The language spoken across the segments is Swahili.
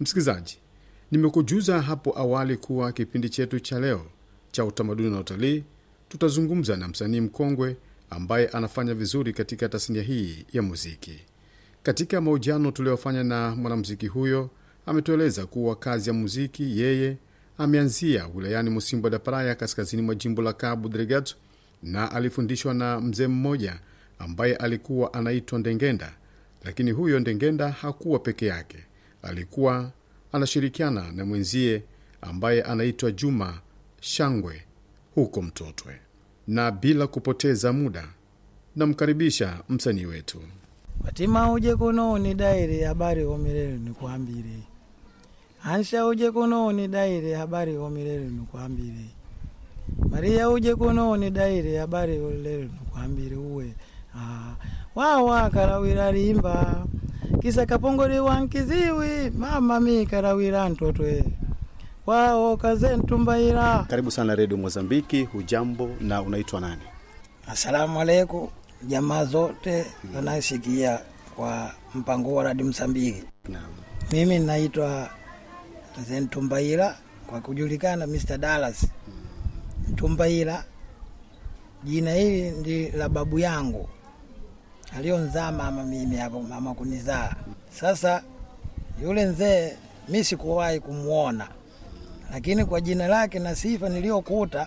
Msikilizaji, nimekujuza hapo awali kuwa kipindi chetu cha leo cha utamaduni na utalii tutazungumza na msanii mkongwe ambaye anafanya vizuri katika tasnia hii ya muziki. Katika mahojiano tuliyofanya na mwanamuziki huyo, ametueleza kuwa kazi ya muziki yeye ameanzia wilayani Musimbo da Praia, kaskazini mwa jimbo la Cabo Delgado, na alifundishwa na mzee mmoja ambaye alikuwa anaitwa Ndengenda. Lakini huyo Ndengenda hakuwa peke yake, alikuwa anashirikiana na mwenzie ambaye anaitwa Juma Shangwe huko Mtotwe. Na bila kupoteza muda, namkaribisha msanii wetu. Fatima uje kuno ni daire habari omirere nikwambire Ansha uje kuno ni daire habari omirere nikwambire Maria uje kuno ni daire habari olere nikwambire uwe ah, wawa karawira rimba kisa kapongori wankiziwi mama mi karawira ntotwe wao kaze ntumbaira Karibu sana redio Mozambiki. Hujambo na unaitwa nani? Asalamu alaikum jamaa zote wanasikia kwa mpango wa Radio Msambiki. Naam. Mimi naitwa Zentumbaira kwa kujulikana Mr. Dallas Ntumbaira. Jina hili ndi la babu yangu alionzaa mama mimi hapo, mama kunizaa. Sasa yule mzee mi sikuwahi kumwona, lakini kwa jina lake na sifa niliyokuta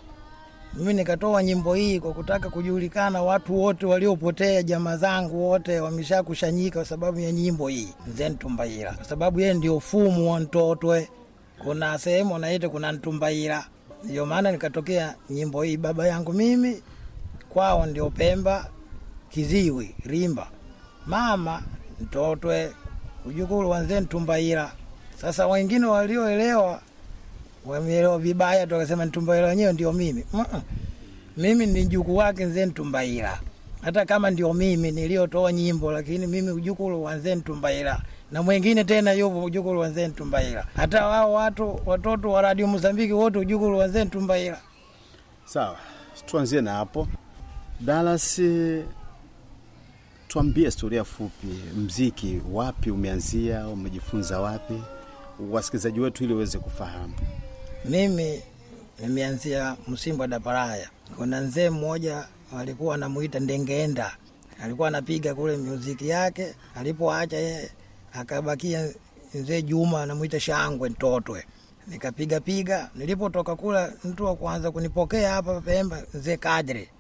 mimi nikatoa nyimbo hii kwa kutaka kujulikana, watu wote waliopotea, jamaa zangu wote wameshakushanyika kwa sababu ya nyimbo hii Mzee Ntumbaira, kwa sababu yeye ndio fumu wa Ntotwe. Kuna sehemu wanaita kuna Ntumbaira, ndio maana nikatokea nyimbo hii. Baba yangu mimi kwao ndio Pemba, Kiziwi, Rimba, mama Ntotwe, ujukuru wa Mzee Ntumbaira. Sasa wengine walioelewa wameelewa vibaya tu, wakasema Ntumbaira wenyewe ndio mimi. Mm-mm. Mimi ni mjukuu wake Mzee Ntumbaira, hata kama ndio mimi niliotoa nyimbo, lakini mimi ujukuru wa Mzee Ntumbaira na mwingine tena yupo ujukuru wa Mzee Ntumbaira. Hata wao watu watoto wa Radio Mozambiki wote ujukuru wa Mzee Ntumbaira. Sawa, tuanzie na hapo. Dallas, tuambie historia fupi, mziki wapi umeanzia, umejifunza wapi, wasikilizaji wetu ili waweze kufahamu. Mimi nimeanzia Msimbo da Paraya. Kuna mzee mmoja walikuwa anamuita Ndengenda, alikuwa anapiga kule muziki yake. Alipoacha yeye, akabakia mzee Juma anamuita Shangwe Ntotwe. Nikapiga piga, nilipotoka kula, mtu wa kwanza kunipokea hapa Pemba mzee Kadre.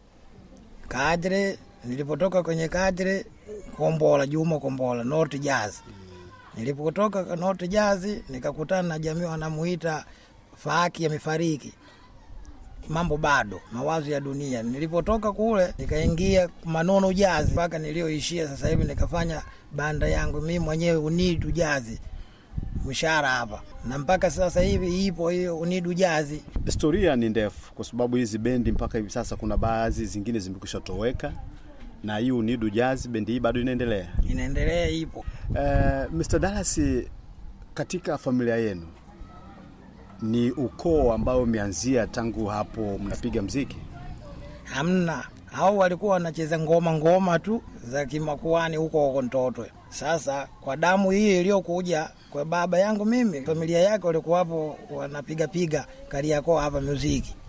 Kadre, nilipotoka kwenye Kadre, Kombola, Juma Kombola, North Jazz. Nilipotoka North Jazz nikakutana na jamii wanamuita Faki amefariki, mambo bado, mawazo ya dunia. Nilipotoka kule nikaingia Manono Jazi mpaka nilioishia sasa hivi, nikafanya banda yangu mimi mwenyewe Unidu Jazi mshahara hapa, na mpaka sasa hivi ipo hiyo Unidu Jazi. Historia ni ndefu, kwa sababu hizi bendi mpaka hivi sasa kuna baadhi zingine zimekwisha toweka, na hii Unidu Jazz bendi hii bado inaendelea. Inaendelea, ipo Uh, Mr. Dallas, katika familia yenu ni ukoo ambao umeanzia tangu hapo mnapiga mziki? hamna hao walikuwa wanacheza ngoma ngoma tu za kimakuani huko huko Ntotwe. Sasa kwa damu hii iliyokuja kwa baba yangu mimi, familia yake walikuwa hapo wanapiga piga Kariakoo hapa muziki.